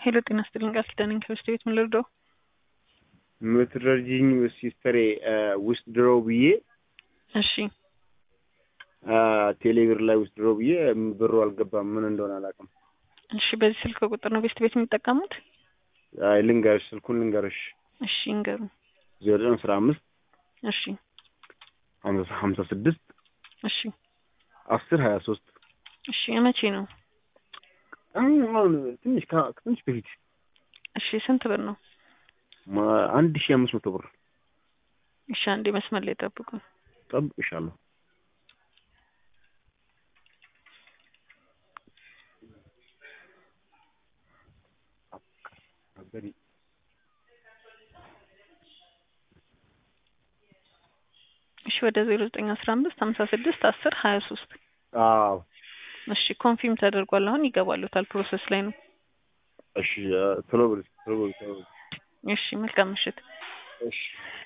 ሄሎ ጤና ይስጥልኝ ቃል ኪዳን ነኝ ከበስተ ቤት ምን ልርዳው? የምትረጂኝ ሲስተሬ ውስጥ ድረው ብዬ እሺ ቴሌብር ላይ ውስጥ ድረው ብዬ ብሩ አልገባም። ምን እንደሆነ አላውቅም። እሺ በዚህ ስልክ ቁጥር ነው ቤስት ቤት የሚጠቀሙት? አይ ልንገርሽ፣ ስልኩን ልንገርሽ እሺ ይንገሩ። ዜሮ ዘጠኝ አስራ አምስት እሺ ሀምሳ ስድስት እሺ አስር ሀያ ሶስት እሺ የመቼ ነው? አሁን ትንሽ ከ- ትንሽ በፊት እሺ ስንት ብር ነው? ማ- አንድ ሺህ አምስት መቶ ብር እሺ አንዴ መስመር ላይ ጠብቁ። ጠብቅሻለሁ። እሺ ወደ ዜሮ ዘጠኝ አስራ አምስት ሀምሳ ስድስት አስር ሀያ ሶስት አዎ እሺ ኮንፊርም ተደርጓል። አሁን ይገባሉታል። ፕሮሰስ ላይ ነው። እሺ ቶሎ በል ቶሎ በል ቶሎ በል እሺ መልካም ምሽት። እሺ